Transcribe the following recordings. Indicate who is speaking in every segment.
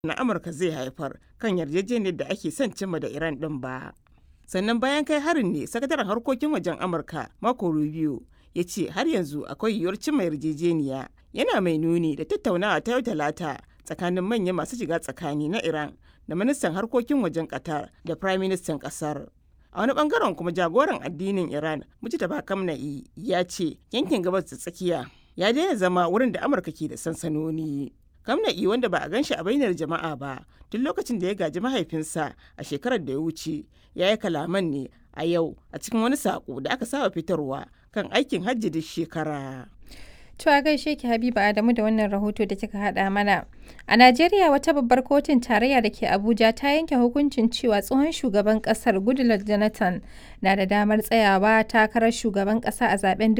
Speaker 1: na Amurka zai haifar kan yarjejeniyar da ake son cimma da Iran ɗin ba. Sannan bayan kai harin ne sakataren harkokin wajen Amurka Marco Rubio ya ce har yanzu akwai yiwuwar cimma yarjejeniya yana mai nuni da tattaunawa ta yau talata tsakanin manyan masu shiga tsakani na Iran da ministan harkokin wajen Qatar da prime ministan kasar. A wani bangaren kuma jagoran addinin Iran Mujtaba Kamna'i ya ce yankin gabas da tsakiya ya daina zama wurin da Amurka ke da sansanoni. Kamna'i wanda ba a gan shi a bainar jama'a ba tun lokacin da ya gaji mahaifinsa a shekarar da ya wuce ya yi kalaman ne a yau a cikin wani sako da aka saba fitarwa kan aikin hajji duk shekara.
Speaker 2: To a gaishe ki Habiba Adamu da wannan rahoto da kika haɗa mana. A Najeriya wata babbar kotun tarayya da ke Abuja ta yanke hukuncin cewa tsohon shugaban ƙasar Goodluck Jonathan na da damar tsayawa takarar shugaban ƙasa a zaben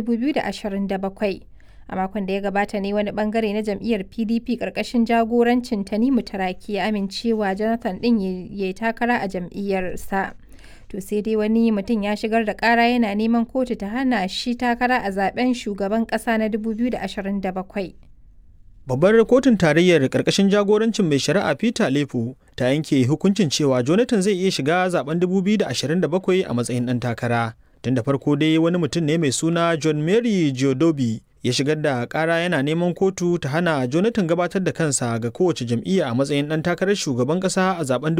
Speaker 2: 2027. A makon da ya gabata ne wani bangare na jam'iyyar PDP ƙarƙashin jagorancin Tanimu Taraki ya amincewa Jonathan ɗin ya yi takara a jam'iyyarsa. to sai dai wani mutum ya shigar da kara yana neman kotu ta hana shi takara a zaben shugaban kasa na 2027
Speaker 3: Babbar kotun tarayyar karkashin jagorancin mai shari'a Peter Lefu ta yanke hukuncin cewa Jonathan zai iya shiga zaben 2027 a matsayin ɗan takara. Tun da farko dai wani mutum ne mai suna John Mary Giodobi ya shigar da kara yana neman kotu ta hana Jonathan gabatar da kansa ga kowace jam'iyya a matsayin ɗan takarar shugaban ƙasa a zaben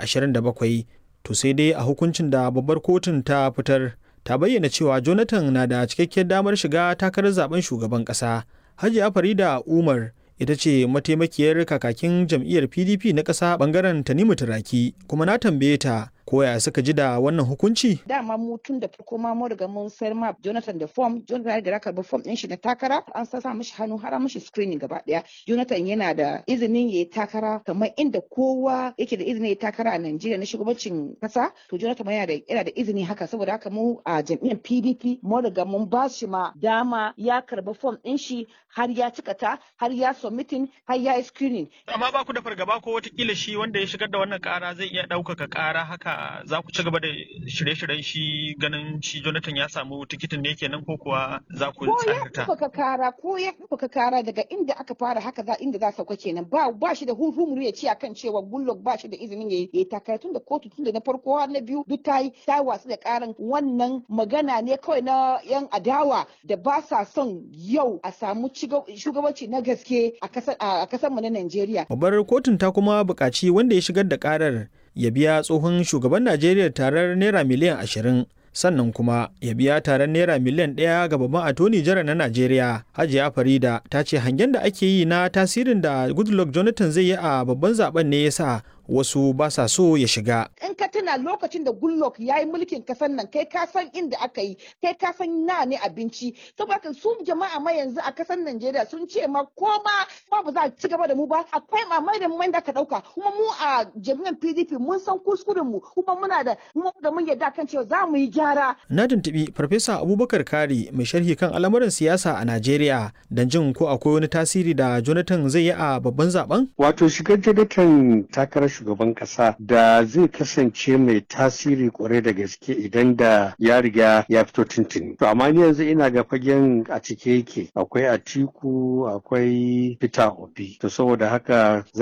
Speaker 3: 2027. to sai dai a hukuncin da babbar kotun ta fitar ta bayyana cewa jonathan na da cikakkiyar damar shiga takarar zaben shugaban kasa hajiya farida umar ita ce mataimakiyar kakakin jam'iyyar pdp na ƙasa bangaren tanimu turaki kuma na tambaye ta koya suka ji da wannan hukunci?
Speaker 4: Dama mu tun da farko ma mu riga mun sayar ma Jonathan da form, Jonathan da raka form din shi na takara, an sa mishi hannu har mishi screening gaba daya. Jonathan yana da izinin yayi takara kamar inda kowa yake da izinin yayi takara a Najeriya na shugabancin kasa, to Jonathan yana da yana da izini haka saboda haka mu a jam'iyyar PDP mu riga mun ba shi ma dama ya karba form din shi har ya cika ta, har ya submitting, har ya yi screening.
Speaker 5: Amma ba ku da fargaba ko watakila shi wanda ya shigar da wannan kara zai iya ɗaukaka kara haka za ku ci gaba da shirye-shiryen shi ganin shi Jonathan ya samu tikitin ne kenan ko kuwa za ku
Speaker 4: tsarta? Ko ya kara ko ya ɗaukaka kara daga inda aka fara haka za inda za sauka kenan ba ba shi da hurhumuru ya ce akan cewa Goodluck ba shi da izinin ya yi takara tun da kotu tun da na farko har na biyu duk ta yi ta wasu da karan wannan magana ne kawai na yan adawa da ba sa son yau a samu shugabanci na gaske a kasar mu na Najeriya.
Speaker 3: Babbar kotun ta kuma buƙaci wanda ya shigar da karar ya biya tsohon shugaban Najeriya tarar naira miliyan ashirin sannan kuma ya biya taron naira miliyan ɗaya ga babban atoni jara na Najeriya Hajiya Farida ta ce hangen da ake yi na tasirin da Goodluck Jonathan zai yi a babban zaben ne yasa wasu ba sa so ya shiga.
Speaker 4: In ka tuna lokacin da Goodluck ya yi mulkin kasan nan kai ka san inda aka yi kai ka san na ne abinci saboda su jama'a ma yanzu a kasan Najeriya sun ce ma ko ma ba za a ci gaba da mu ba akwai mamai da mai da ka dauka kuma mu a jami'an PDP mun san kuskuren mu kuma muna da mu da mun yarda kan cewa za mu yi gyara.
Speaker 3: Na tuntubi Farfesa Abubakar Kari mai sharhi kan al'amuran siyasa a Najeriya don jin ko akwai wani tasiri da Jonathan zai yi a babban zaben?
Speaker 6: Wato shigar Jonathan takarar shugaban kasa da zai kasance mai tasiri kwarai da gaske idan da ya riga ya fito tuntuni. To amma ni yanzu ina ga fagen a cike yake akwai Atiku akwai Peter Obi. To saboda haka